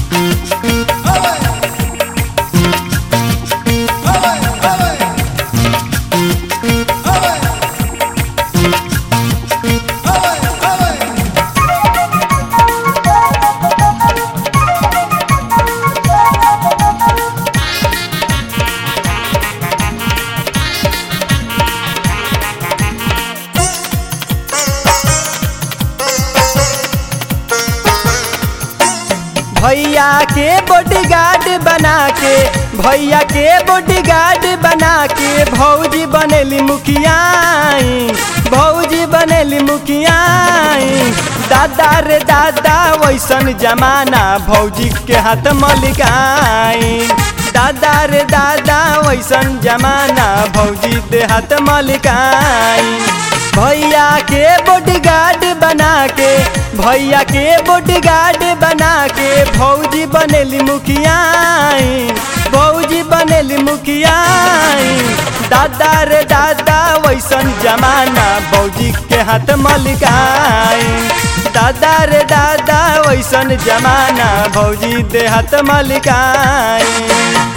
भैया के बॉडीगार्ड बना के भैया के बॉडीगार्ड बना के भौजी बनेली मुखियाई भौजी बनेली मुखियाई दादा रे दादा वैसन जमाना भौजी के हाथ मलिकाई दादा रे दादा वैसन जमाना भौजी दे हाथ मलिकाई भैया के बॉडीगार्ड बना के भैया के बॉडीगार्ड बना के भौजी बनेली मुखियाई भौजी बनेली मुखियाई दादा रे दादा वैसन जमाना भौजी के हाथ मलिकाई दादा रे दादा वैसन जमाना भौजी दे हाथ मलिकाई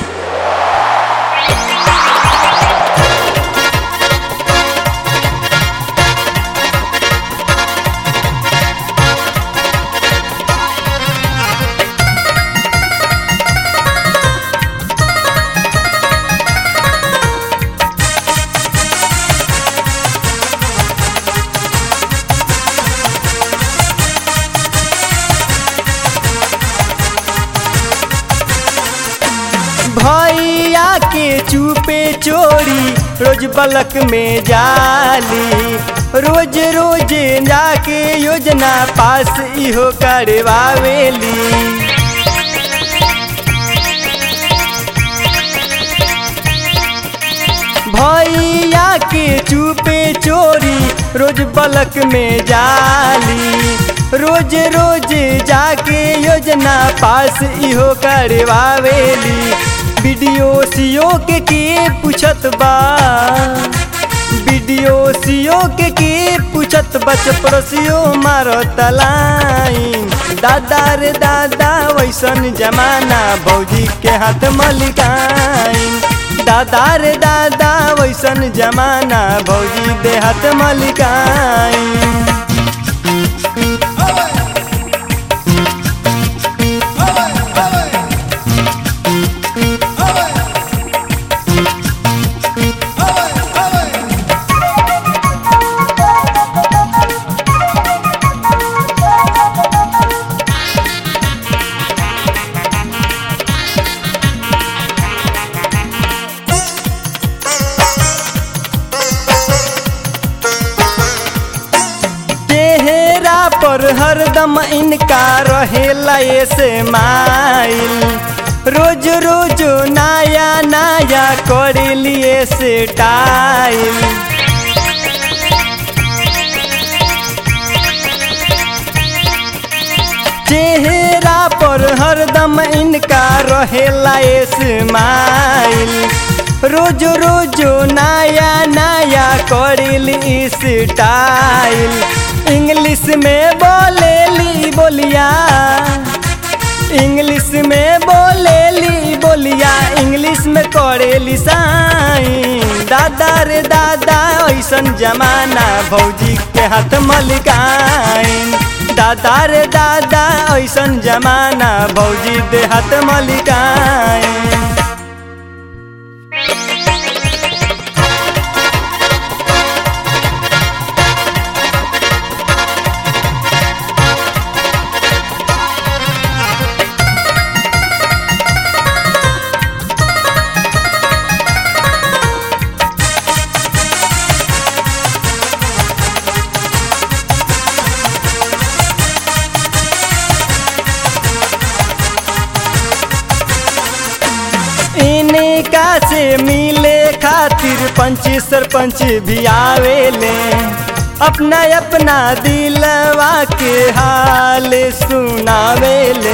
भैया के चुपे चोरी रोज बलक में जाली रोज रोज जाके योजना पास इहो करवावेली भैया के चुपे चोरी रोज बलक में जाली रोज रोज जाके योजना पास इहो करवावेली वीडियो सीओ के के पूछत बा वीडियो सीओ के के पूछत बच पड़ोसियो मारो तलाई दादा रे दादा वैसन जमाना भौजी के हाथ मलिकाई दादा रे दादा वैसन जमाना भौजी दे हाथ मलिकाई चेहरा पर हरदम इनका रहेला ऐसे माइल रोज रोज नया नया कर लिए से टाइल चेहरा पर हरदम इनका रहेला स्माइल रोज रोज नया नया करिली स्टाइल इंग्लिश में बोलेली बोलिया इंग्लिश में बोलेली बोलिया इंग्लिश में करेली साइन दादा रे दादा ऐसन जमाना भौजी के हाथ मलिकाइन दादा रे दादा ऐसन जमाना भौजी दे हाथ मलिकाइन इनका से मिले खातिर पंच सरपंच भी आवेले अपना अपना दिलवा के हाल सुनावेले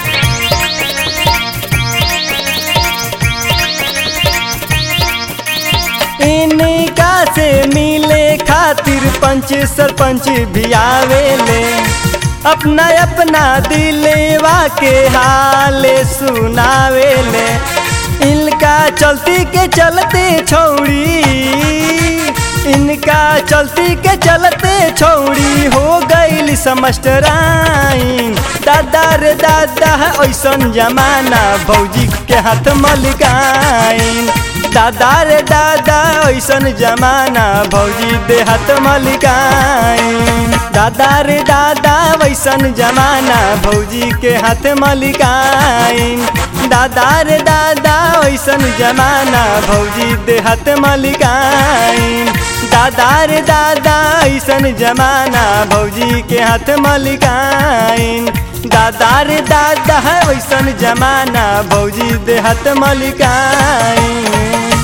इनका से मिले खातिर पंच सरपंच भी आवेले अपना अपना दिलेवा के हाल सुनावेले इनका चलती के चलते छौड़ी इनका चलती के चलते छौड़ी हो गईल समस्टराइन दादा रे दादा ऐसन जमाना भौजी के हाथ मलिकाइन दादा रे दादा ऐसन जमाना भौजी दे हाथ मलिकाइन दादा रे दादा वैसन जमाना भौजी के हाथ मलिकाइन दादा रे दादा वैसन जमाना भौजी दे हाथ मलिकाइन दादा रे दादा ऐसन जमाना भौजी के हाथ मलिकाइन दादा रे दादा वैसन जमाना भौजी दे हाथ मलिकाइन